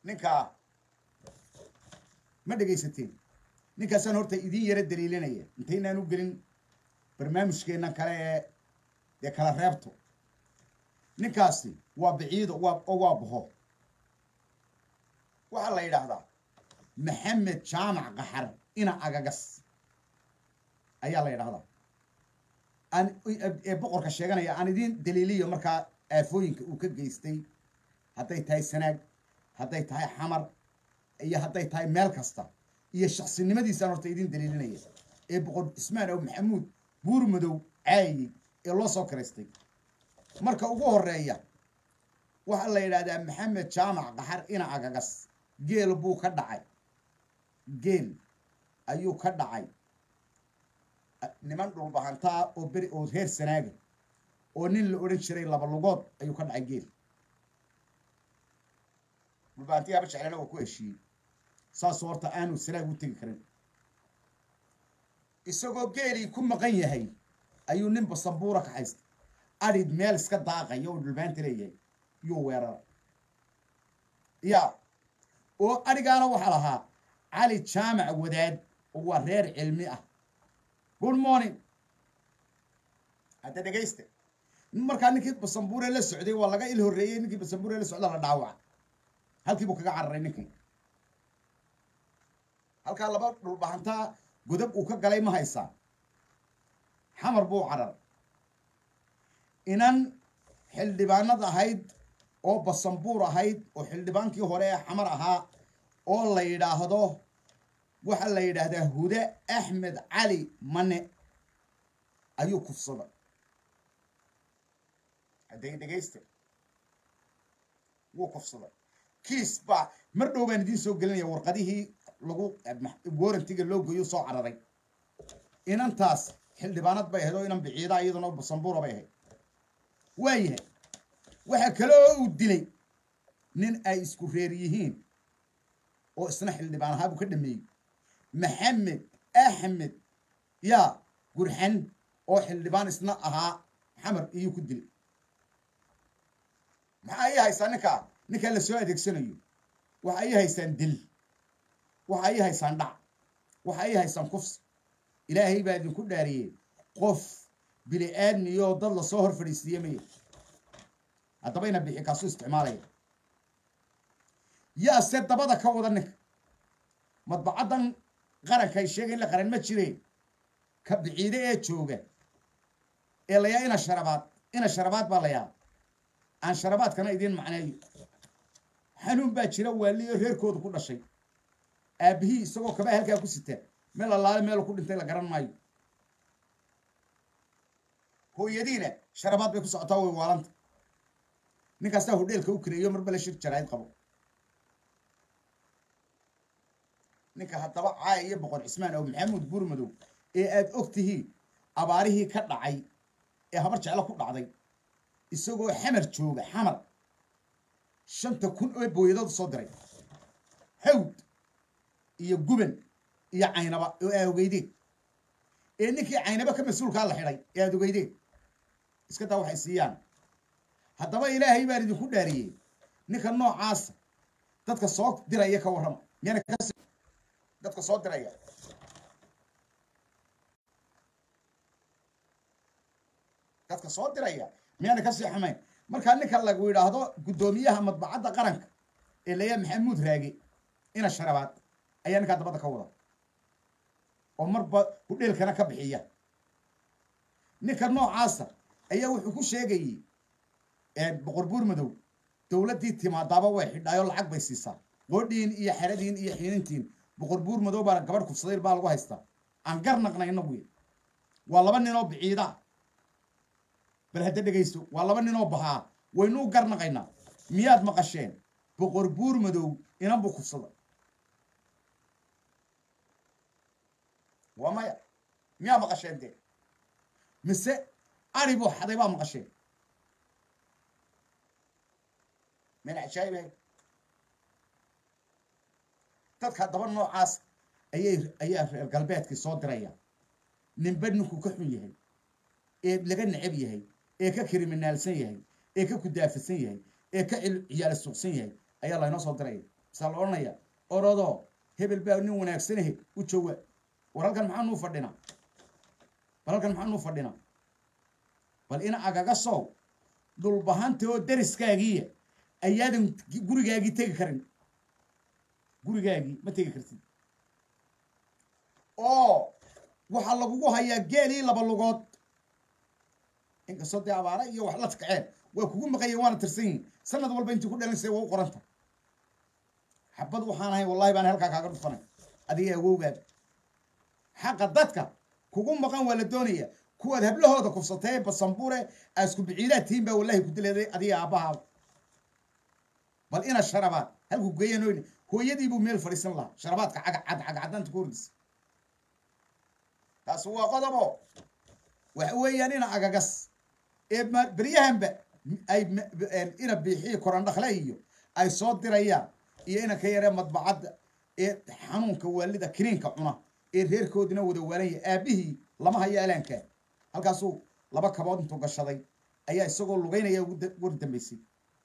ninkaa ma dhegaysateen ninkaasaan horta idin yara daliilinaya intaynaan u gelin barnaamijkeennan kale ee dee kala reebto ninkaasi waa biciido waa oo waa baho waxaa la yidhaahdaa maxamed jaamac qaxar ina agagas ayaa la yidhahdaa aan ee boqorka sheeganaya aan idiin daliiliyo markaa aafooyinka uu ka geystay hadday tahay sanaag hadday tahay xamar iyo hadday tahay meel kasta iyo shaksinimadiisaan horta idiin daliilinaya ee boqor cismaan ow maxamuud buur madow caayey ee loo soo karaystay marka ugu horeeya waxaa la yidhahdaa maxamed jaamac qaxar ina agagas geel buu ka dhacay geel ayuu ka dhacay niman dhulbahantaa oo beri oo reer sanaaga oo nin la odhan jiray laba lugood ayuu ka dhacay geel dhulbahantii haba jeclana waa ku heshiiyey saasoo horta aanu sanaag u tegi karin isagoo geelii ku maqan yahay ayuu nin basambuura ka haystay adhid meel iska daaqaya oo dhulbaanta leeyahay yuu weerara ya oo adhigaana waxaa lahaa cali jaamac wadaad oo waa reer cilmi ah good morning hadda dhegayste markaa ninkii basambuure la socday waa laga il horreeyey ninkii basambuure la socda la dhaawaca halkii buu kaga cararay ninkii halkaa laba dhulbahantaa godab uu ka galay ma haysaa xamar buu carar inan xildhibaanad ahayd oo basambuur ahayd oo xildhibaankii hore ee xamar ahaa oo la yidhaahdo waxaa la yidhaahdaa hude axmed cali mane ayuu kufsaday hadday dhegayste wuu kufsaday kiis baa mar dhow baan idiin soo gelinaya warqadihii lagu warantiga loo goyo soo cararay inantaas xildhibaanad bay ahayd oo inan biciida iyaduna basambuura bay ahayd waayahay waxaa kale oo uu dilay nin ay isku reer yihiin oo isna xildhibaan ahaa buu ka dhameeyey maxamed axmed yaa gurxan oo xildhibaan isna ahaa xamar iyuu ku dilay maxaa ii haystaa ninkaa ninkaa la soo adeegsanayo waxa ii haystaan dil waxa ii haysaan dhac waxa ii haysaan kufsi ilaahay baa idinku dhaariyey qof bini aadmiyoo dad lasoo hor fadhiisiiye maya haddaba ina bixi kaasuu isticmaalaya yaase dabada ka wada ninka madbacaddan qaranka ay sheegay in la qaran ma jireen ka biciide ee jooga ee layaa ina sharabaad ina sharabaad baa layaa aan sharabaadkana idiin macneeyo xanuun baa jira waaliyo reerkooda ku dhashay aabihii isagoo kabaa halkaa ku sitaa meel allaale meelu ku dhintay la garan maayo hooyadiina sharabaad bay ku socotaa way waalanta ninkaasaa hodheelka u kareeyo mar bale shir jaraa'id qabo ninka haddaba caaya iyo boqor cismaan oo maxamuud buurmadow ee aad og tihiin abaarihii ka dhacay ee habar jeclo ku dhacday isagoo xamar jooga xamar shanta kun oo booyadooda soo diray hawd iyo guban iyo caynaba oo aad ogeydeen ee ninkii caynaba ka mas-uulkaa la xidhay ee aad ogeydeen iska daa waxay siiyaan haddaba ilaahay baan idinku dhaariyey ninka noocaasa dadka soo diraya ka warrama miyana kas dadka soo diraya dadka soo diraya miyaana kasii xumayn markaa ninka lagu yidhaahdo guddoomiyaha madbacadda qaranka ee layaa maxamuud raage ina sharabaad ayaa ninkaa dabadda ka wada oo marba hudheelkana ka bixiya ninka noocaasa ayaa wuxuu ku sheegayey boqor buur madow dowladdii timaadaaba way xidhaayoo lacag bay siisaa qoodhiin iyo xeradiin iyo xiinintiin boqor buur madow baa gabadh kufsaday baa lagu haystaa aan gar naqnayna buy waa laba ninoo biciida bal hadda dhegaysto waa laba ninoo bahaa waynuu gar naqaynaa miyaad maqasheen boqor buur madow inan buu kufsada waa maya miyaa maqasheen dee mise ari buu xaday baa maqasheen meel cajaa'ibahay dadka haddaba noocaas ayay ayaa reer galbeedkii soo diraya ninba ninkuu ka xun yahay ee laga necab yahay ee ka kriminaalsan yahay ee ka kudaafasan yahay ee ka ciyaala suuqsan yahay ayaa laynoo soo diraya saa la odhanaya orodoo hebel baa nin wanaagsanahe u jooga war halkan maxaa nuu fadhinaa bal halkan maxaa nuu fadhinaa bal ina agaga sow dhulbahanta oo dariskaagiiya ayaadan gurigaagii tegi karin gurigaagii ma tegi kartid oo waxaa lagugu hayaa geelii laba lugood inkastoo dee abaara iyo wax la takaceen waa kugu maqanya waana tirsan yihin sanad walba intii ku dhalinsay waa u qoranta xabad waxaan ahay wallahi baan halkaa kaaga dhufanay adiga awowgaada xaqa dadka kugu maqan waa la doonaya kuwaad hablahooda kufsatee basambuure aa isku biciidaad tihiin baa wallahi ku dileeday adiga aabbahaaba bal ina sharabaad halku geeyan oyne hooyadiibuu meel fadhiisan lahaa sharabaadka cagacad cagacadaanta ku hordisa taasi waa qodobo waxa weeyaan ina agagas ee beryahanba ay ina biixiyo korandhakle iyo ay soo dirayaan iyo ina ka yaree madbacadda ee xanuunka waalida kiniinka cuna ee reerkoodina wada waalanya aabihii lama hayo alaankaa halkaasuu laba kabood intuu gashaday ayaa isagoo lugeynaya war dambaysay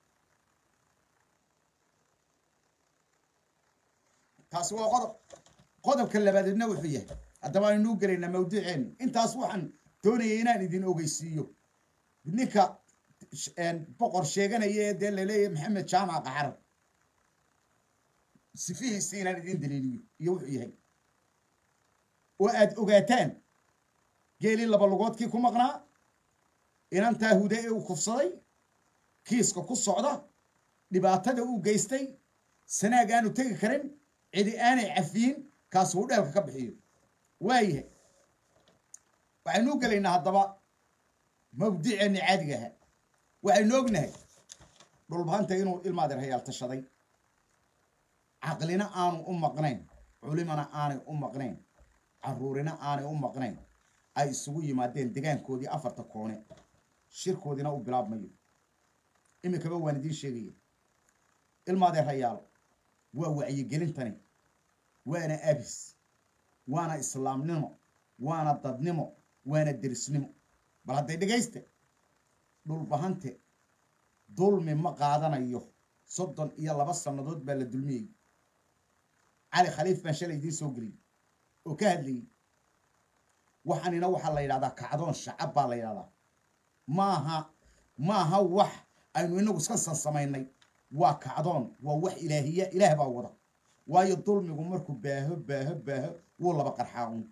taasi waa qodob qodobka labaadeedna wuxuu yahay haddaba aynuu gelaynaa mawduuceeni intaas waxaan doonayay inaan idin ogeysiiyo ninka boqor sheeganaya ee dee laleeyahay maxamed jaamac qaxar sifihiisi inaan idin daliiliyo iyo wuxuu yahay oo aad ogaataan geelii laba lugoodkii ku maqnaa inantaa huda ee uu kufsaday kiiska ku socda dhibaatada uu geystay sanaag aanu tegi karin cidi aanay cafiyin kaas uu dheelka ka bixiyo waayahay waxaynu gelaynaa haddaba mawdiceenni caadiga ahaa waxaynu ognahay dhulbahanta inuu ilmaadeer hayaal tashaday caqlina aanu u maqnayn culimana aanay u maqnayn caruurina aanay u maqnayn ay isugu yimaadeen degaankoodii afarta koone shirkoodiina u bilaabmayo iminkaba waan idiin sheegaya ilmaadeer hayaalo waa wacyigelintani waana abis waana islaamnimo waana dadnimo waana derisnimo bal hadday dhegayste dhulbahante dulmi ma qaadanayo soddon iyo laba sannadood baa la dulmiyey cali khaliif baan shalay idiin soo geliyey oo ka hadlayey waxaanina waxaa la yidhahdaa kacdoon shacab baa la yidhahdaa maaha maaha wax aynu inagu iska sansamaynay waa kacdoon waa wax ilaahiya ilaah baa wada waayo dulmigu markuu baaho baaho baaho wuu laba qarxaa un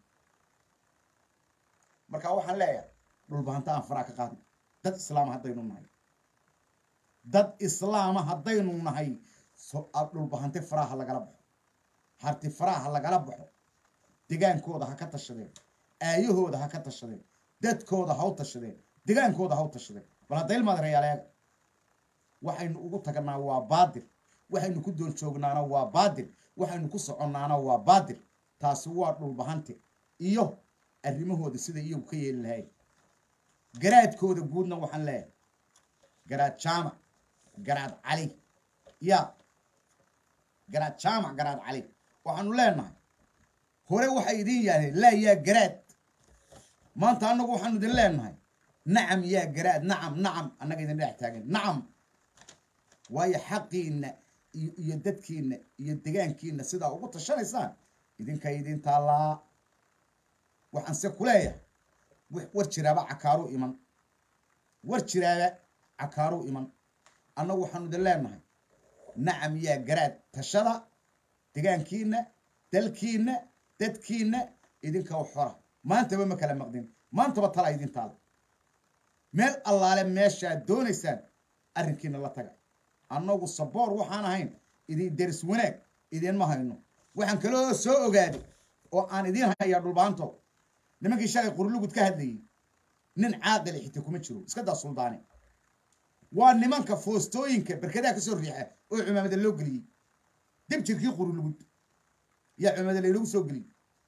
marka waxaan leeyahay dhulbahanta aan faraa ka qaadno dad islaama haddaynu nahay dad islaama haddaynu nahay dhulbahante faraha lagala baxo harti faraha lagala baxo degaankooda ha ka tashadeen aayahooda ha ka tashadeen dadkooda ha u tashadeen degaankooda ha u tashadeen bal hadda ilmaad reyaaleega waxaynu ugu tagnaa waa baadir waxaynu ku dool joognaana waa baadir waxaynu ku soconnaana waa baadir taasi waa dhulbahante iyo arrimahooda sida iyagu ka yeeli lahayn garaadkooda guudna waxaan leeyahay garaad jaamac garaad cali ya garaad jaamac garaad cali waxaanu leenahay hore waxay idiin yaahdeen laa yaa garaad maanta annagu waxaanu idin leenahay nacam yaa garaad nacam nacam annaga idin dhex taagan nacam waayo xaqiinna iyo iyo dadkiinna iyo degaankiinna sidaa ugu tashanaysaan idinka idin taallaa waxaan se ku leeyahay war jiraaba cakaaruu iman war jiraaba cakaaruu iman annagu waxaanu idin leenahay nacam yaa garaad tashada degaankiinna dalkiinna dadkiinna idinka u xora maantaba ma kala maqdin maantaba talaa idin taala meel allaale meeshaad doonaysaan arrinkiina la taga annagu saboor waxaan ahayn idin deris wanaag idinma hayno waxaan kaloo soo ogaaday oo aan idiin hayaa dhulbaanto nimankii shalay qurlugud ka hadlayey nin caaqili xita kuma jiro iska daa suldaane waa nimanka foostooyinka berkadaha ka soo riixa oo cumaamada loo geliyey dib jirkii qurlugud yaa cumaamada laynagu soo geliyey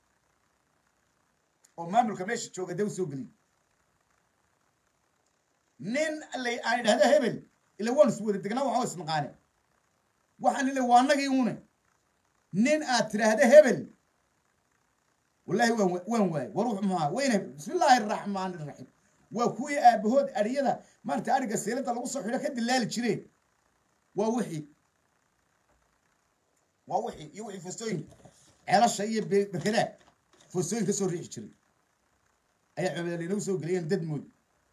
oo maamulka meesha jooga dee u soo geliyey nin lay aan idhahdo hebel ila waan is wada degnaa waxaa isnaqaane waxaan ila waa annagii une nin aad tidhaahda hebel wallahi waan waan waaye war wuxuu muhaa weyne bismi illaahi araxmaani iraxiim waa kuwii aabahood adhiyada maarata adhiga seelada lagu soo xidho ka dilaali jireen waa wixii waa wixii iyo wixii foostooyinka ceelasha iyo be- bekedaa foostooyin ka soo riixi jiray ayaa cumadal inagu soo geliyeen dad mood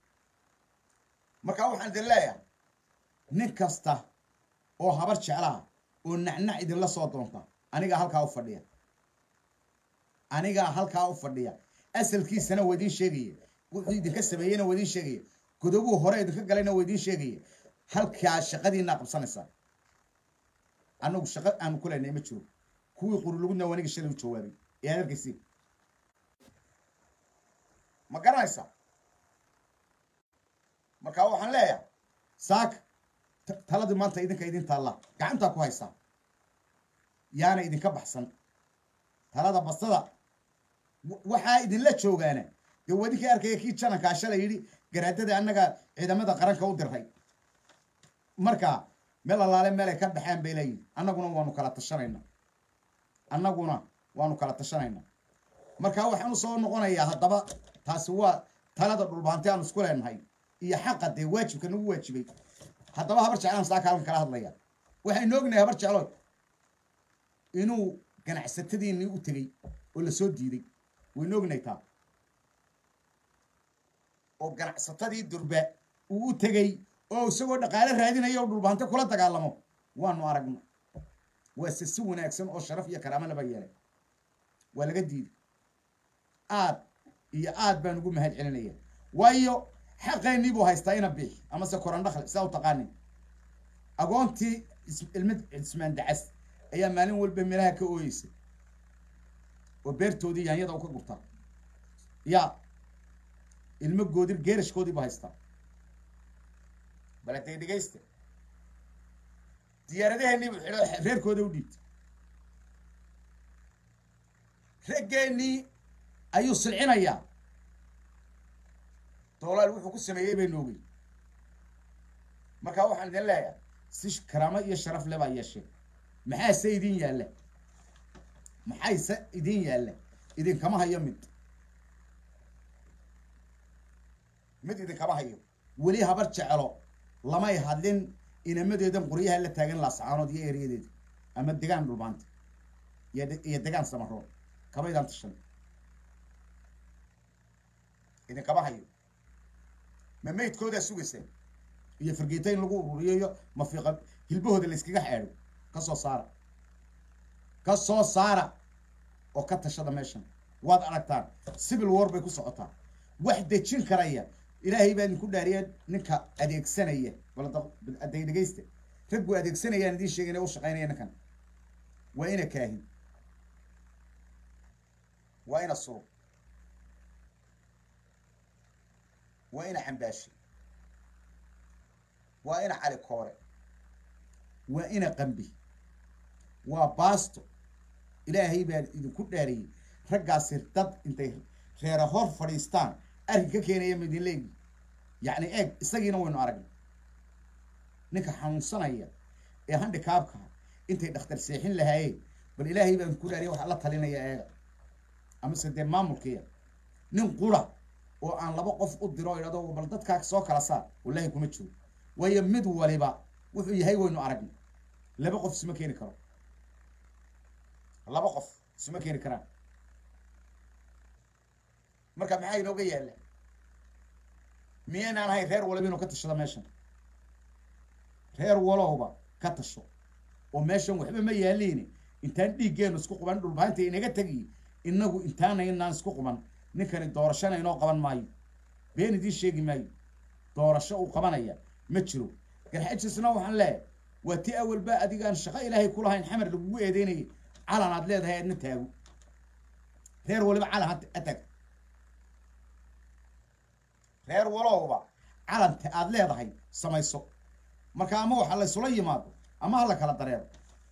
marka waxaan idin leeyahay nin kasta oo habar jeclaha oo nacnac idinla soo doonta anigaa halkaa u fadhiya anigaa halkaa u fadhiya asalkiisana waa idiin sheegaya wuxuu idinka sameeyeyna waa idiin sheegaya godobuu hore idinka galayna waa idiin sheegaya halkaa shaqadiinaa qabsanaysaa annagu shaqo aanu ku leynay ma jiro kuwii qurulugudna waa aniga shalay u jawaabay ee aad arkaysi ma garanaysaa marka waxaan leeyahay saaka ta- taladii maanta idinka idin taalla gacantaa ku haysaa yaana idinka baxsan talada basada wa- waxaa idinla joogaana dee waa idinkii arkaya kii janankaa shalay yidhi garaadada annaga ciidamada qaranka u diray marka meel allaale meelay ka baxeen bay leeyihin annaguna waanu kala tashanayna annaguna waanu kala tashanayna marka waxaan usoo noqonayaa haddaba taasi waa talada dhulbaanti aanu isku leenahay iyo xaqa dee waajibka nagu waajibay haddaba habar jeclaan saa kaalan kala hadlaya waxaynu ognahay habar jeclo inuu ganacsatadiinii u tegey oo lasoo diiday waynu ognahay taa oo ganacsatadii durba uu u tegey oo isagoo dhaqaale raadinaya oo dhulbaanto kula dagaalamo waanu aragna waase si wanaagsan oo sharaf iyo karaamo laba yeelay waa laga diiday aad iyo aad baan ugu mahad celinaya waayo xaqeennii buu haystaa ina biix amase korandhakle sidaa u taqaanin agoontii is- ilmid cismaan dacas ayaa maalin walba meelaha ka ooyeysa oo beertoodii yaanyada u ka gurtaa ya ilmo goodir geerashkoodii buu haystaa bale dee dhegaysta diyaaradaheennii buu xidho reerkooda u dhiibtay raggeennii ayuu silcinayaa doolaal wuxuu ku sameeyey baynu ogey marka waxaan idin leeyahay si karaamo iyo sharaf le baa yeeshee maxaase idin yaalla maxayse idin yaalla idinkama hayo mid mid idinkama hayo weli habar jecelo lamay hadlin inamadeedan qoryaha la taagan laascaanood iyo eryadeeda ama degaan dhulbaanta iyo de- iyo degaan samarood kabaydaan tashan idinkama hayo ma maydkoodaa sugaysaan iyo fargeeta in lagu ururiyo iyo mafiiqa hilbahooda la iskaga xeedho ka soo saara ka soo saara oo ka tashada meeshan waad aragtaan civil war bay ku socotaa wax dejin karaya ilaahay baa idinku dhaariya ninka adeegsanaya balday dhegaysta raggu adeegsanayaan idiin sheegay inay u shaqaynaya ninkan waa ina kaahin waa ina surub waa ina xambaashi waa ina cali koore waa ina qambi waa baasto ilaahay baa idinku dhaariyey raggaasi dad intay reera hor fadhiistaan arrin ka keenaya midinleegi yacni eeg isagiina waynu aragnay ninka xanuunsanaya ee handikaabka intay dhakhtar seexin lahaayeen bal ilaahay baan ku dhaariya waxaa la talinaya eega amase dee maamulkiya nin qura oo aan laba qof u diro o idhahdo bal dadkaa soo kala saar wallahi kuma jiro waayo mid waliba wuxuu yahay waynu aragnay laba qof isuma keeni karo laba qof isuma keeni karaan marka maxaa inooga yaalla miyaynaan ahayn reer waliba inuu ka tashado meeshan reer walowba ka tasho oo meeshan waxba ma yaaliin intaan dhiiggeenu isku quban dhulbaanta inaga tegiy inagu intaanaynaan isku quban ninkani doorashana inoo qaban maayo been idiin sheegi maayo doorasho uu qabanaya ma jiro garxajisna waxaan leeyahay waa ti awalba adigaan shaqo ilaahay ku lahayn xamar lagugu eedeynayay calan aad leedahay aadna taago reer waliba calan ha tag reer walowba calanta aad leedahay samayso marka ama waxa la isula yimaado ama ha la kala dareero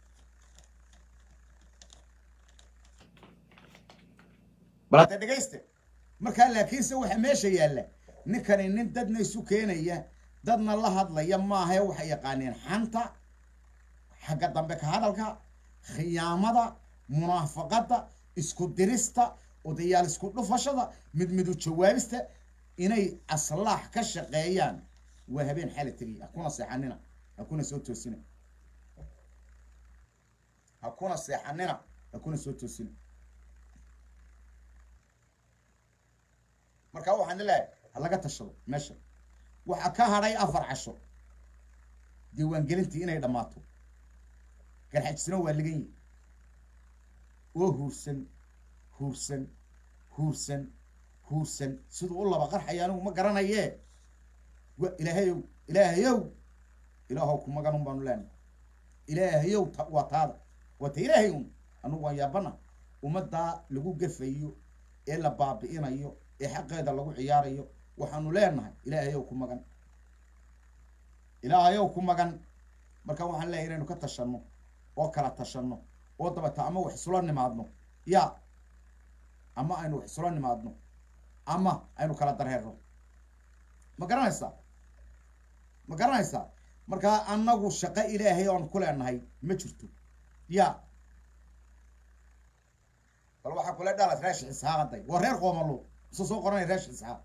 balade dhegayste markaa laakiinse waxa meesha yaalla ninkani nin dadna isu keenaya dadna la hadlaya maahae waxay yaqaaneen xanta xagga dambe ka hadalka khiyaamada munaafaqada isku dirista odayaal isku dhufashada mid midu jawaabista inay aslaax ka shaqeeyaan waa habeen xala tegiy hakuna seexanina hakuna soo toosina ha kuna seexanina ha kuna soo toosina marka waxaan leeyahay ha laga tashado meesha waxaa ka hadhay afar casho diiwaangelintii inay dhammaato garxajisna waa ligan yihi oo huursan huursan huursan huursan siduu u laba qarxaya anigu ma garanayee wa ilaahayow ilaahayow ilaahow ku magan un baanu leenahay ilaahayow ta waa taada waa ta ilaahay un anugu waan yaabana ummaddaa lagu gafayo ee la baabi'inayo ee xaqeeda lagu ciyaarayo waxaanu leenahay ilaahayow ku magan ilaahayow ku magan marka waxaan leeyahay inaynu ka tashanno oo kala tashanno oo dabata ama wax isula nimaadno ya ama aynu wax isula nimaadno ama aynu kala darheerno ma garanaysaa ma garanaysaa markaa annagu shaqo ilaahay oon ku leenahay ma jirto ya bal waxaa kule dhalas reesh isxaaqaday waa reer qoomalo isu soo qoranay reesh isxaaq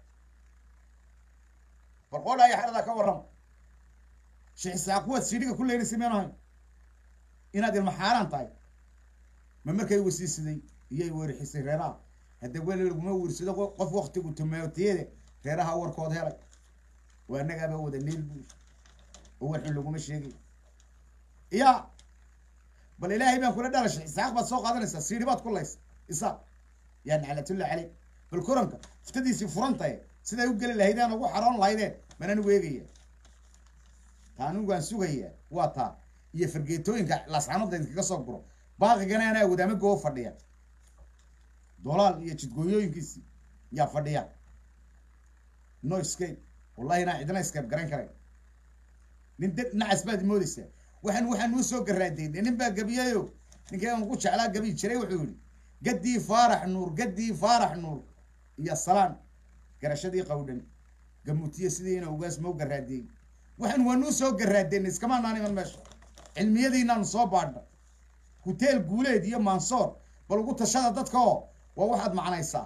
bal qoodhaya xeradaa ka warrama sheekh isxaaq kuwaad sidhiga ku leynaysa meen ahayn inaad ilma xaaraan tahay ma markay wasiisiday iyay weerixisay reeraha hadda weli laguma wiirsado qof waktigu tumaatiyade reeraha warkood helay waa annagaaba wada niil buur oo waxun laguma sheegay ya bal ilaahay baan kula dhalashay isaaq baad soo qaadanaysaa siidhi baad kulaysa isaaq yaa naclatullah caleyk bal kuranka iftadiisii furantaye siday u geli lahaydeen ugu xaroon lahaydeen manaan weegaya taa anigu aan sugayaa waa taa iyo fargeetooyinka laasxanada idinkaga soo guro baaqigana anaa wadaama goo fadhiya dolaal iyo jidgooyooyinkiisii yaa fadhiya no escape wallahi inaan cidna escape garan karay nin de nacas baad moodaysaa waxaan waxaan nuu soo garaadeynay nin baa gabiyayo ninkii aan ugu jeclaa gabi jiray wuxuu yihi gaddii faarax nuur gaddii faarax nuur iyo salaan garashadii qawdhan gamutiye sidii ina ugaas mau garaadeeyey waxaan waa nuu soo garaadeynay iskamaanaan iman meesha cilmiyadiinaanu soo baadhna huteel guuleed iyo mansoor bal ugu tashada dadka oo waa waxaad macnaysaa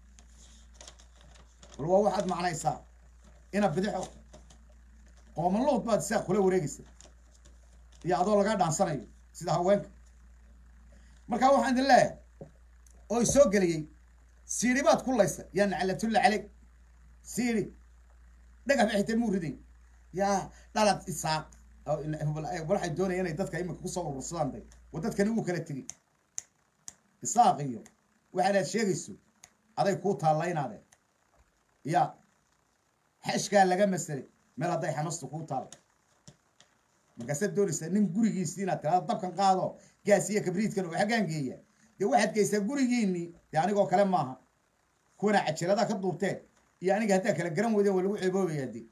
bal waa waxaad macnaysaa ina bidixo qoomaluud baad isaaq kula wareegaysa iyo adoo lagaa dhaansanayo sida haweenka markaa waxaan idin leeyahay oo soo geliyey siidhi baad ku laysa yaa naclatulla caleyk siidhi dhagax ba xitaa muu riday yaa dhalad isaaq waxay doonaya inay dadka iminka kusoo urursadaan day wa dadkani wuu kala tegey isaaq iyo waxaanaad sheegayso aday kuu taallaynaadeen ya xeshkaa laga masalay meel hadday xamastu kuu taalla markaasaad doonaysaa nin gurigiisii inaad tiraado dabkan qaado gaas iyo kabriidkan oo xaggaan geeya dee waxaad geysaa gurigiinii dee anigoo kale maaha kuwana cajiradaa ka duubteen iyo aniga haddaa kala garan weydeen waa lagu ceeboobaya dee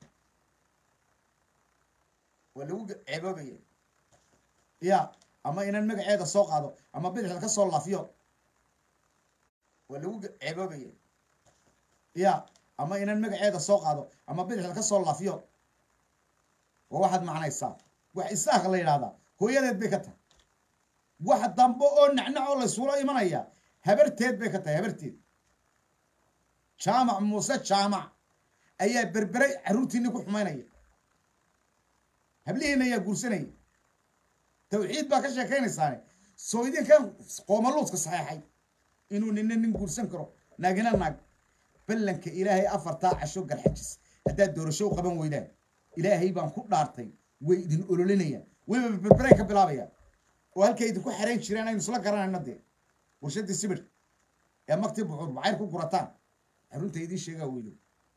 waa lagu ceeboobaya ya ama inaan magaceeda soo qaado ama bidixda ka soo laafiyo waa lagu ceeboobaya ya ama inaan magaceeda soo qaado ama bidixda ka soo laafiyo waa waxaad macnaysaa wax isaaq la yidhahdaa hooyadeed bay ka tahay wax dambe oo nacnac oo laysula imanaya habarteed bay ka tahay habarteed jaamac muuse jaamac ayaa berberay carruurtiinii ku xumaynaya hablihiina ayaa guursanaya tawxiid baa ka sheekaynaysaane soo idinkan qoomaluudka saxeexay inuu nina nin guursan karo naagina naag ballanka ilaahay afartaa casho garxajis haddaad doorasho u qaban weydaan ilaahay baan ku dhaartay way idin ololinayaan weliba berberay ka bilaabayaan oo halkay idinku xarayn jireen aynu isla garanayno dee warshadii sibir ee maktii buxuur bacayr ku gurataan xarunta idiin sheegaa weydo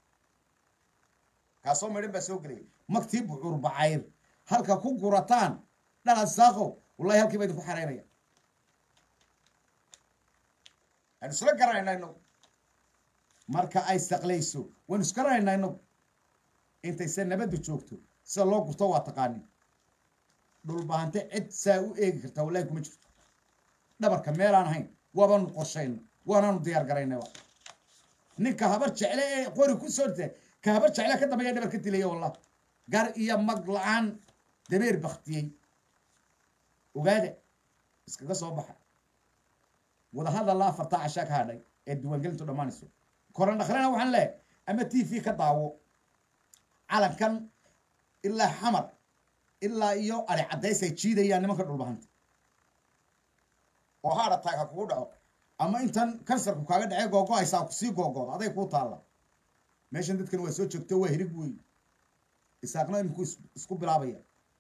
kaasoo midhan baa soo gelaya maktii buxuur bacayr halka ku gurataan dhalaad saaqow wallahi halkii baa idinku xaraynaya aynu isla garanayna inagu marka ay saqlayso waynu isgaranaynaa inagu intayse nabadda joogto sida loo gurto waa taqaanin dhulbahante cid saa u eegi kartaa wallahi kuma jirto dhabarka meelaan ahayn waabaanu qorshayna waanaanu diyaar garaynayba ninka habar jecle ee qori ku soo rita ka habar jecle ka dambeeya dhabar ka dilaya wallah gar iyo mag la-aan dabeer baktiyey ogaada iskaga soo baxa wadahadalla afartaa cashaa ka hadhay ee diiwaangelintu dhammaanayso koran dhakhrena waxaan leehay ama t v ka daawo calankan ilaa xamar ilaa iyo ari caddays ay jiidayaan nimanka dhulbahanta oo haadh attack ha kugu dhaco ama intan kansarku kaaga dhacay googo-aysaa kusii googooda aday kuu taalla meeshan dadkan waa soo joogto waa hirig wey isaaqna imikuu isku bilaabaya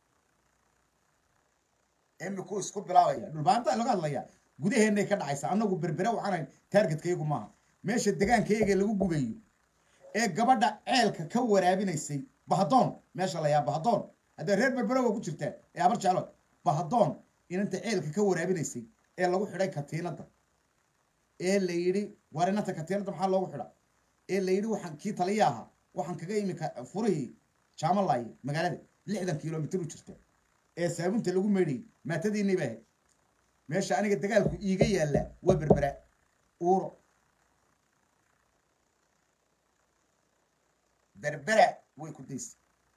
imikuu isku bilaabaya dhulbaanta laga hadlaya gudaheennay ka dhacaysa annagu berbere waxaanayn taargetkaygu maaha meesha degaankayaga lagu gubayo ee gabadha ceelka ka waraabinaysay bahadoon meesha la yaa bahadoon haddee reer berbere waa ku jirtaa ee abar jeclo bahadoon inanta ceelka ka waraabinaysay ee lagu xidhay katiinadda ee la yidhi waar inanta katiinadda maxaa loogu xidha ee la yidhi waxaan kii taliya ahaa waxaan kaga imi furihii jaamalaaye magaalada lixdan kilomitr u jirta ee saabunta lagu meydhayy maatadiinii ba ahayd meesha aniga dagaalku iiga yaallaa waa berbera uuro berbera way ku daysa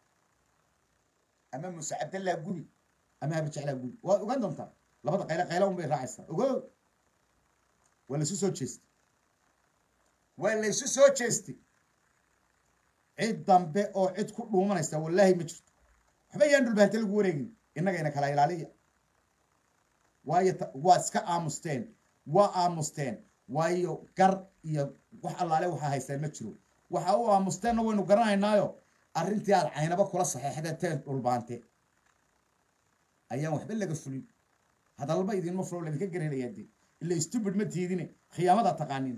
ama muuse cabdallah gubi ama habajeclaa gubi waad ogaan doontaa labada qaylo qaylo un bay raacaysaa ogo waa laysu soo jeestay waa laysu soo jeestay cid dambe oo cid ku dhuumanaysa wallaahi ma jirto waxba yaan dhulbaante lagu wareegin innagayna kala ilaaliya waayo waa iska aamusteen waa aamusteen waayo gar iyo wax allaale waxaa haystaan ma jiro waxa u aamusteenna waynu garanaynaayo arrintii aad caynaba kula saxeexdateen dhulbaante ayaan waxba laga fulin hadalba idinma fulo laydinka garanayaa dee ila stupid ma tiidine khiyaamada taqaanin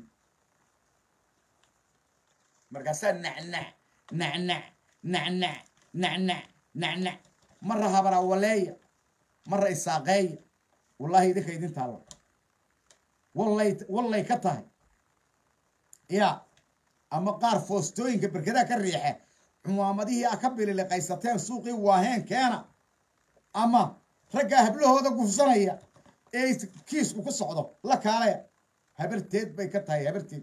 markaasaa nacnac nacnac nacnac nacnac nacnac marra habarawaleeya marra isaaqeeya wallaahi idinka idin taalla wallay wallay ka tahay ya ama qaar foostooyinka berkadaha ka riixe cumaamadihii a ka bililiqaysateen suuqii waaheen keena ama raggaa hablahooda gufsanaya ee kiisku ku socdo la kaalaya habarteed bay ka tahay habarteed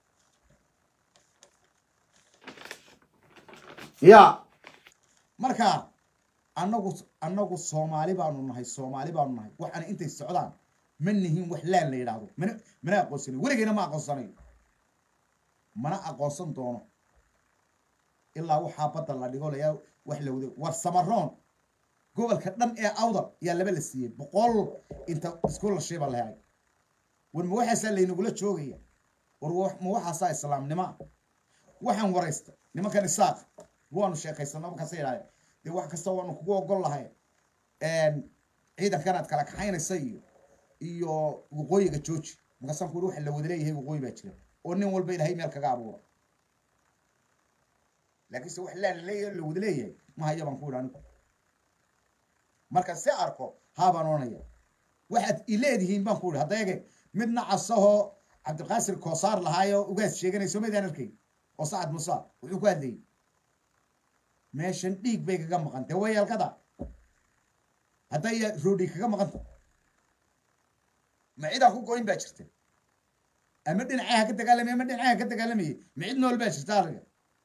ya marka annagu annagu soomaali baanu nahay soomaali baanu nahay waxaana intay socdaan ma nihin wax laan la yidhaahdo mana mana aqoonsanayo weligeyna ma aqoonsanayo mana aqoonsan doono ilaa waxaa badda la dhigo layaa wax la wado war samaroon gobolka dhan ee awdal yaa laba la siiyey boqol inta iskulashay baa la helay war ma waxaasaa laynagula joogaya war ma waxaasaa islaamnimoa waxaan waraysta nimankan isaaq waanu sheekaysano markaasa yidhahde dee wax kasta waanu kugu ogol lahay ciidankan aad kala kaxaynaysa iyo iyo waqooyiga jooji markaasaan ku waxa la wada leeyahay waqooyi baa jira oo nin walba ilahay meel kaga abuura laakiinse wax laa laleeyahay la wada leeyahay ma hayo baan ku yidhi anigu marka si arko haabaan oranaya waxaad ileedihiin baan ku yidhi haddayage midna casahoo cabdiqaasir koosaar lahaayo ugaas sheeganayso maydaan arkay oo sacad musa wuxuu ku hadlayay meeshan dhiig bay kaga maqan dee wayaalkada hadday roodhi kaga maqanta ma cidaan ku goyn baa jirta ama dhinacaha ka dagaalamay ama dhinacaha ka dagaalamayay ma cid nool baa jirta ariga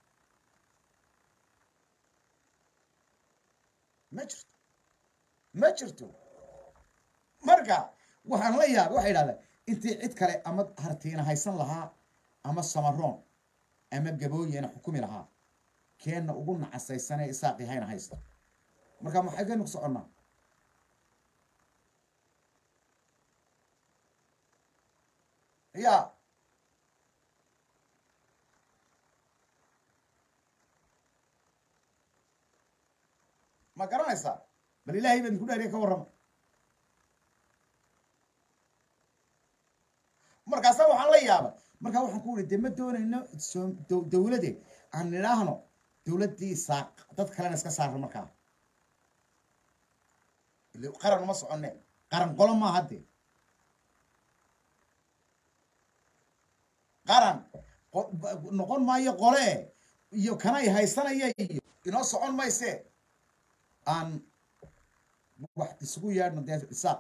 ma jirto ma jirto marka waxaan la yaabay waxay idhahdeen intii cid kale ama hartiina haysan lahaa ama samaroon ama gabooyena xukumi lahaa keenna ugu nacasaysanee isaaqi hayna haysto marka maxay kaynu ku soconnaa ya ma garanaysaa bal ilaahay baa idinku dhaariya ka warrama markaasa waxaan la yaabay markaa waxaan ku uri dee ma doonayno dawlade aan nidhaahno dawladdii saaq dad kalena iska saarno markaa qaran uma soconne qaran qolo maaha dee qaran noqon maayo qole iyo kanay haysanaya iyo inoo socon mayse aan wax isugu yeedhno dee isaaq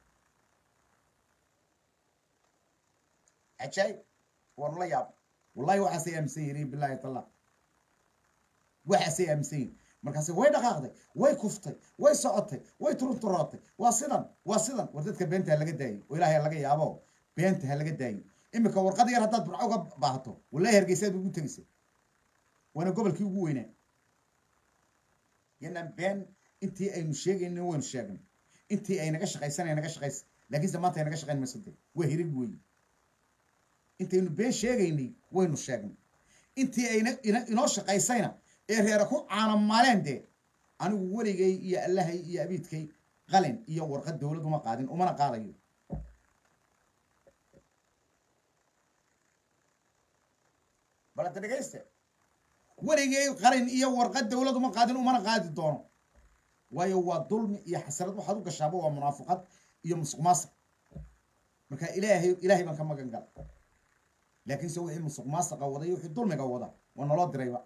cajaayib waanu la yaab wallahi waxaasay aaminsan yihiin bilahi tala waxaasay aaminsan yihin markaase way dhaqaaqday way kuftay way socotay way turunturootay waa sidan waa sidan war dadka beenta ha laga daayo oo ilahay ha laga yaabo beenta ha laga daayo imika warqad yar haddaad burco uga baahato wallahi hargeysaad ugu tegaysa waana gobolkii ugu weynaa yanaan been intii aynu sheegaynin waynu sheegnay intii ay naga shaqaysanay naga shaqaysa laakiinse maanta inaga shaqayn mayso dee waa hirig weeye intaynu been sheegaynay waynu sheegnay intii ayna ina inoo shaqaysayna ee reera ku caanamaaleen dee anigu weligay iyo allahay iyo abiidkay qalin iyo warqad dowlad uma qaadin umana qaadayo balanta dhegayste weligay qalin iyo warqad dowlad uma qaadin umana qaadi doono waayo waa dulmi iyo xasarad waxaad u gashaaba waa munaafiqad iyo musuq maasiq marka ilaahay ilaahay baan ka magan gala laakiinse wixii musuq maasiqa wada iyo wixii dulmiga wada waa naloo dirayba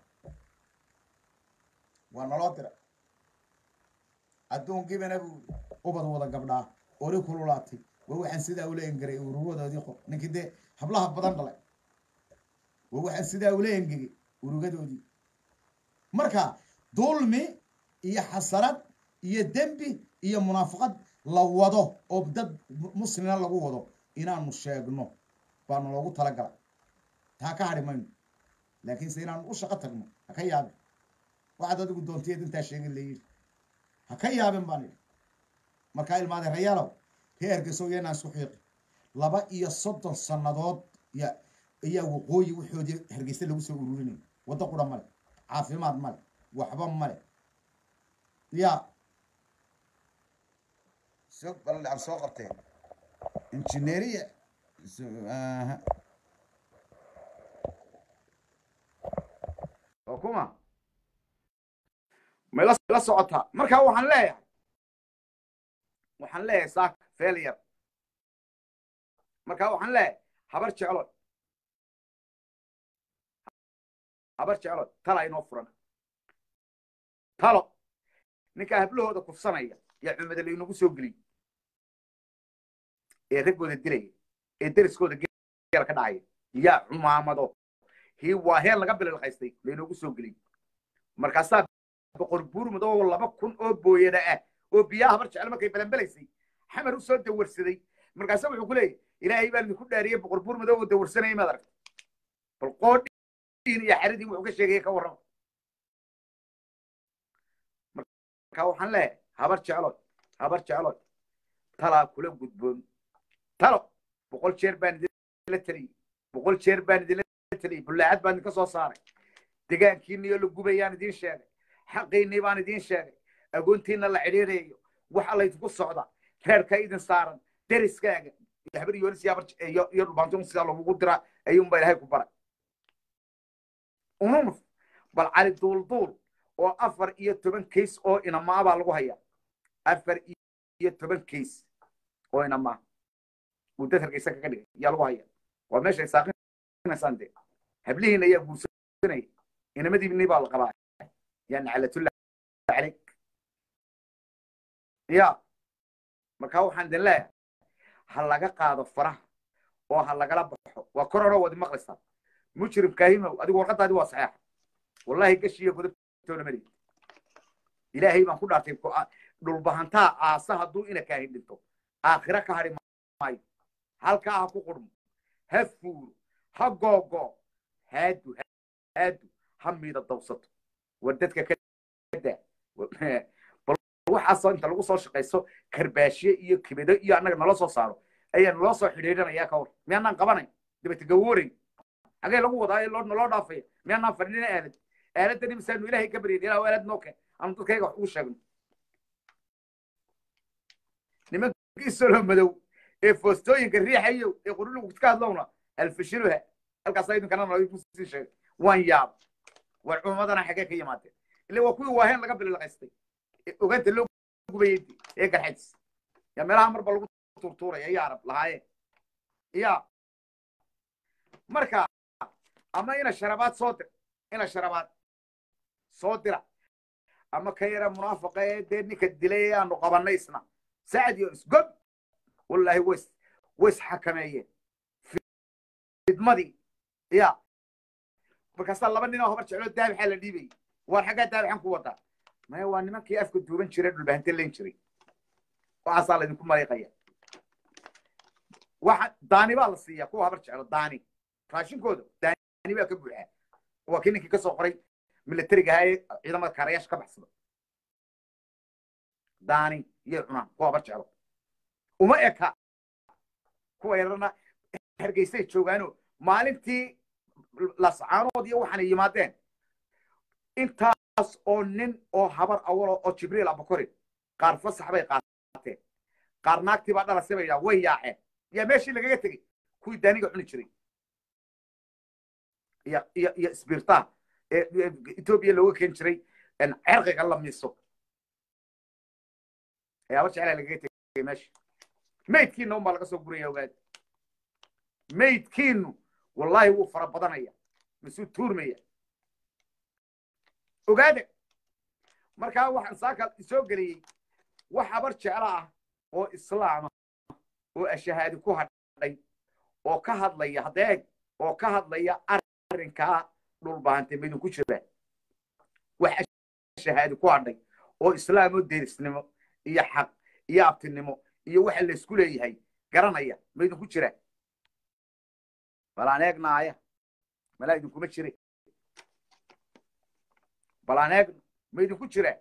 waa naloo diray adduunkibana buu ubad wada gabdhaa ori kululaatay waa waxaan sidaa ula engeray urugadoodii qor ninkii dee hablaha badan dhalay waa waxaan sidaa ula engegay urugadoodii marka dulmi iyo xasarad iyo dembi iyo munaafiqad la wado oo dad muslina lagu wado inaanu sheegno baanu loogu talagalay taa ka hadhi mayno laakiinse inaanu u shaqo tagno ha ka yaabin waxaad adigu doontayeed intaa sheegin layidhi ha ka yaabin baan idhi markaa ilmaade rayaalow ree ergeyso iyanaan isku xiiqi laba iyo soddon sannadood ya ayaa waqooyi waxoodii hargeysa lagu soo ururinaya waddo qura male caafimaad male waxba male ya soo bal aan soo qabtee injineeriya aha oo kuma may la la socotaa marka waxaan leeyahay waxaan leeyahay saak failure marka waxaan leeyahay habar jeclo habar jeclo tala inoo furan talo ninkaa hablahooda kufsanaya yaa cumada laynagu soo geliy ee raggooda dilaya ee deriskooda geel ka dhacaya yaa cumaamado hii waa heel laga bililqaystay laynoogu soo geliy markaasaa boqor buur madoo laba kun oo booyada ah oo biyaha habar jecel markay belanbelaysay xamar u soo dawarsaday markaasa wuxuu ku leeyahy ilaahay baan idinku dhaariyey boqor buur madoo oo dawarsanaya maad aragta bal qoodhiin iyo xaridii wuxuu ka sheegaya ka warrama marka waxaan leeyahay habar jeclood habar jeclood talaa kula gudboon talo boqol jeer baan idinla teliyey boqol jeer baan idinla teliyey bullaacad baan idinka soo saaray degaankiinniyo la gubayaan idiin sheegay xaqiinnii baan idiin sheegay agoontiinna la cidhiirayo wax allaydinku socda reerka idin saaran deriskaaga habar yoonis iyo iyo dhubaantoon sidaa lagugu diraa ayuunba ilaahay ku baray ununuf bal cali duulduul oo afar iyo toban kays oo inamaa baa lagu hayaa afar iyo toban kays oo inamaa uu dad hargeysa kaga dhigay yaa lagu haya waa meeshay saaqinaysaan dee hablihiina ayaa guursanaya inamadiibni baa la qabaa yaa naclatullah calayk ya markaa waxaan idin leeyahay ha laga qaado faraha oo ha lagala baxo waa korona wadi maqlaysaa mujrim kaahimow adigu warqadaadi waa saxeexa wallahi gashiiyo godobtoona mari ilaahay baan ku dhaartay dhulbahantaa aasa hadduu ina kaahin dhinto aakhira ka hadhi maayo halkaa ha ku qurmo ha fuuro ha googo haadu haadu ha miida dawsato war dadka ka daa bal waxaasoo inta lagu soo shaqayso karbaashiye iyo kibido iyo annaga nala soo saaro ayaa naloo soo xidhiidhanayaa ka hor miyaanaan qabanayn dabete gawoorayn xagee lagu wadaa loo naloo dhaafaya miyaanaan fadhina aalad aaladani misaanu ilaahay ka baryin ilaa aalad noo keen aanu dadkayga wax ugu sheegno nimankii solo madow ee foostooyinka riixayo ee qurulugu ka hadlowna alfashiluha halkaasaa idinkana nalakusii sheegay waan yaab war cumadana xagee ka yimaadeen ile waa kuwii waaheen laga bililqaystay ogaanta loo gubayay ee garxadis yaa meelaha marba lagu turtuuraya iyo arab lahaayeen ya marka ama ina sharabaad soo dir ina sharabaad soo dira ama ka yara munaafaqa ee dee ninka dilay ee aanu qabannay isna sacad iyo isgob wallaahi ways ways xakameeyeen fidmadii ya markaasaa laba nin oo habar jecloo daabixaa la dhiibayay waar xaggaa daabixan ku wadaa maya waa nimankii afka duuban jiray dhulbahante len jiray waxaasaa laydinku maliiqaya waxa daani baa la siiyaa kuwa habar jeclo daani raashinkooda daani baa ka buuxaa waa kii ninkii ka soo qoray militariga ahaa ee ciidamada kaarayaasha ka baxsada daani iyo cunaan kuwa habar jeclo uma eka kuwa yarana hargeysay joogaano maalintii lascaanood iyo waxaanay yimaadeen intaas oo nin oo habar awalo oo jibriil abakori qaar fasax bay qaateen qaar naagtii baa dhalase bay yidhaha way yaaceen yaa meeshii lagaga tegey kuwii daaniga cuni jiray iyo iyo iyo isbiirtaha ee etoobiya looga keeni jiray cerqiga la miiso ayaaba jeclaa lagaga tegay meesha maydkiina unbaa laga soo guraya ogaada maydkiinu wallahi wuu fara badanaya masuu tuurmaya ogaada markaa waxaan saaka soo geliyey wax habar jeclo ah oo islaama oo ashahaadi ku hadhay oo ka hadlaya hadeeg oo ka hadlaya arrinkaa dhulbaantay maydinku jira wax ashahaadi ku hadhay oo islaam oo derisnimo iyo xaq iyo abtinimo iyo waxa laysku leeyahay garanaya maydinku jira balaan eegnaaya malaa idinkuma jire balaan eegno maydinku jira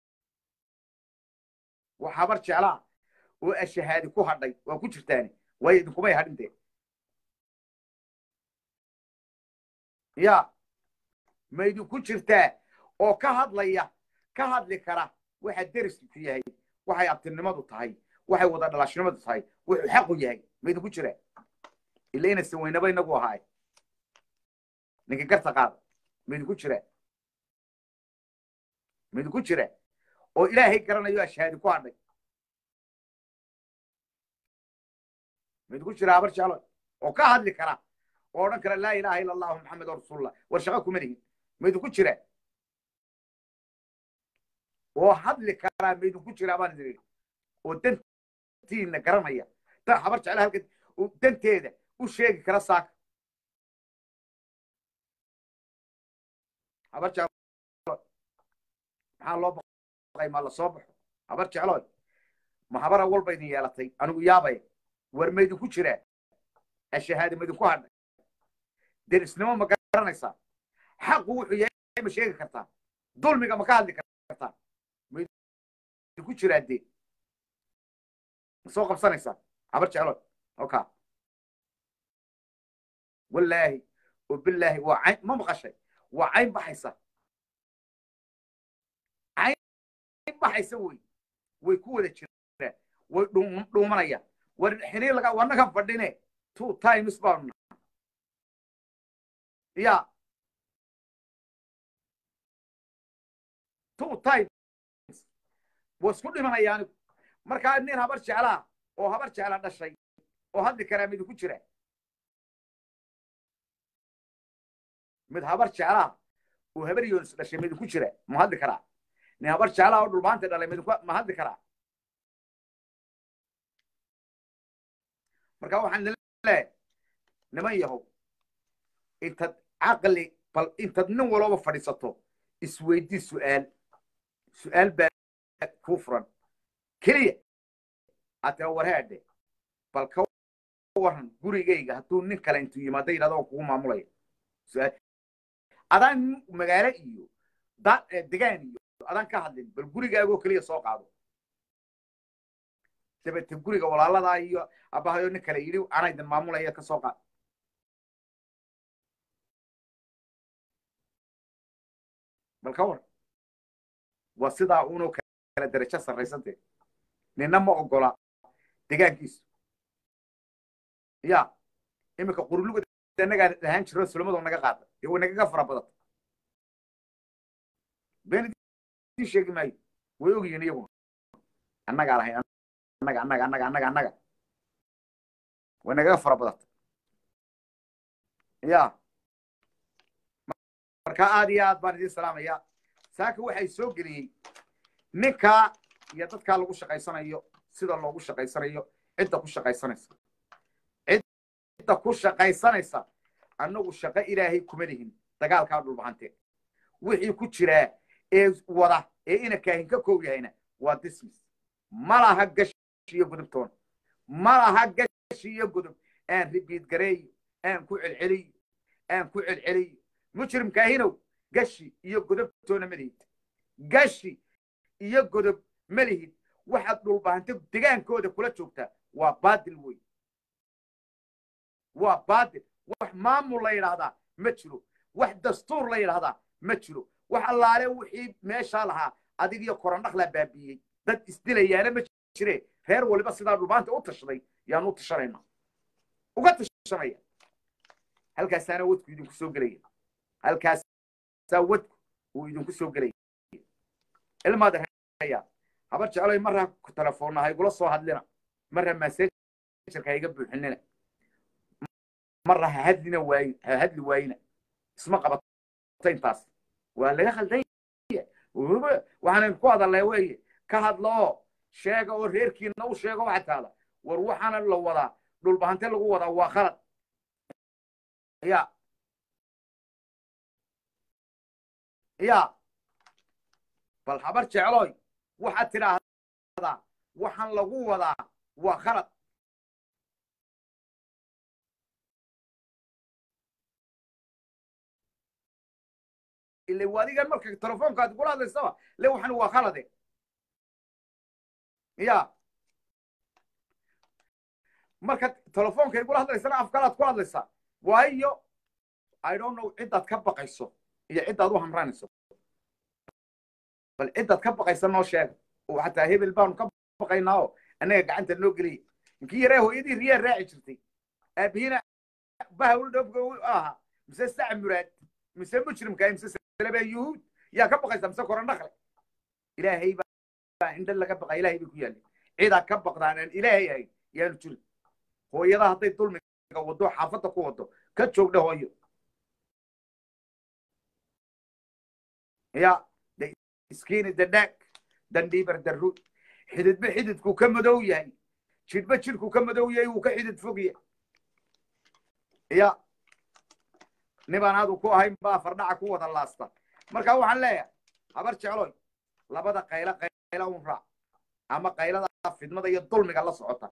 wax habar jeclaa oo ashahaadi ku hadhay waa ku jirtaani waayo idinkumay hadhintee ya ma idinku jirtaa oo ka hadlaya ka hadli kara waxa derisku yahay waxay abtinimadu tahay waxay wada dhalashnimadu tahay wuxuu xaqu yahay ma idinku jira ila inaysan weynaba inagu ahaay ninka garta qaada ma idinku jira ma idinku jira oo ilaahay garanayo ashahaadi ku hadhay ma idinku jira habar jeclo oo ka hadli kara oo odhan kara laa ilaha ila allahu maxamed rasuulullah war shaqo kuma lihin ma idinku jira oo hadli karaa ma idinku jiraa baan idin idhi oo dantiina garanaya ta habar jecla halka danteeda u sheegi kara saaka habar jeclo maxaa loo baqay ma la soo baxo habar jecloy ma habara walba idin yeelatay anigu yaabaya war ma idinku jiraa ashahaadi ma idinku hadhay derisnimo ma garanaysaa xaqu wuxuu yahay ma sheegi kartaa dulmiga ma ka hadli kartaa ma idinku jiraa dee ma soo qabsanaysaa habar jecloy oka wallaahi oo bilaahi waa cayn ma maqashay waa cayn baxaysa cayn baxaysa wey way ku wada jiraan way dhuumanayaan war xiniir laga wanaga fadhine two times baanu ya two times waa isku dhimanaya anigu markaa nin habar jeclaa oo habar jecla dhashay oo hadli karaa mid ku jira mid habar jeclaa oo habar yoonis dhashay mid ku jira ma hadli karaa nin habar jeclaa oo dhulbaanta dhalay mid ma hadli karaa marka waxaan leeyahay niman yahow intad caqli bal intad nin walooba fadhiisato isweydii su'aal su'aal baa kuu furan keliya aad tira warhaadhe bal ka waran gurigayga hadduu nin kale intuu yimaado yidhahdo oo kugu maamulaya su'aal adaan magaalo iyo degaan iyo adaan ka hadlin bal gurigaagoo keliya soo qaado dabete guriga walaaladaa iyo abahayo nin kale yidhi anaa idin maamulaya ka soo qaad bal ka war waa sidaa unoo kala darajo sarraysantee nina ma ogola degaankiisu ya iminka quruluga annagaa dhahaan jiro sulamadoo naga qaada ee way nagaga fara badata been idiin sheegi maayo way ogyihiin iyaguna annagaa lahayn annaga annaga annaga annaga annaga way nagaga fara badata ya marka aad iyo aad baan idiin salaamaya saaka waxay soo geliyey ninkaa iyo dadkaa lagu shaqaysanayo sida loogu shaqaysanayo cidda ku shaqaysanaysa cidda ku shaqaysanaysa annagu shaqo ilaahay kuma lihin dagaalkaa dhulbahante wixii ku jiraa ee wada ee ina kaahin ka koow yahayna waa dismis ma laha gashi iyo gudubtoona ma laha gashi iyo gudub aan ribiid gareeyo aan ku celceliyo aan ku celceliyo mujrimkaahinow gashi iyo godobtoona ma lihid gashi iyo godob ma lihid waxaad dhulbahante degaankooda kula joogtaa waa baadil wey waa baadil wax maamul la yidhaahdaa ma jiro wax dastuur la yidhaahdaa ma jiro wax allaale wixii meeshaa lahaa adig iyo korandhaqlaa baabiiyey dad isdilayaana ma jire reer waliba sidaa dhulbaanta u tashaday yaan u tashanayna uga tashanaya halkaasaana wadku idinku soo gelaya halkaasaa wadku uu idinku soo gelaya ilmaad haya habar jecloy marra telefoonna ha igula soo hadlina marra massejarka ha iga buuxinina marra ha hadlina waayin ha hadli waayina isma qabato intaas waa laga khaldan waxaanan ku hadalnay weeye ka hadlo oo sheega oo reerkiina u sheego waxa taada war waxaana la wadaa dhulbahante lagu wadaa waa khalad ya ya bal habar jecloy waxaad tidhaahdaa waxaan lagu wadaa waa khalad ile adiga marka telefoonkaad kula hadlaysaba le waxan waa khalade ya marka telefoonka igula hadlaysana afkalaad ku hadlaysaa waayo i don't know ciddaad ka baqayso iyo ciddaad u hamranayso bal ciddaad ka baqaysa noo sheega oo xataa hebel baanu ka baqaynaa oo annaga gacanta noo geliya inkii yaree hooyadii riyaa raaci jirtay aabihiina bahawul dhofka u ahaa mise sac muraad mise mujrimka mise salaba yuhuud yaa ka baqaysa mise korandhaqle ilaahay baa indha laga baqa ilaahay bay ku yaalli cidaa ka baqdaan aan ilaahay ahayn yaanu jirin hooyada hadday dulmiga wado xaafadda ku wado ka joogdha hooyo ya iskiini dadhaag dandhiibar darruud xididba xididku ka madow yahay jidhba jidhku ka madow yahay wuu ka xidid fog yahay ya nibaan adu ku ahayn baa fardhaca ku wada laasta marka waxaan leeyahay habar jecloy labada qaylo qaylo un raac ama qaylada fidmada iyo dulmiga la socota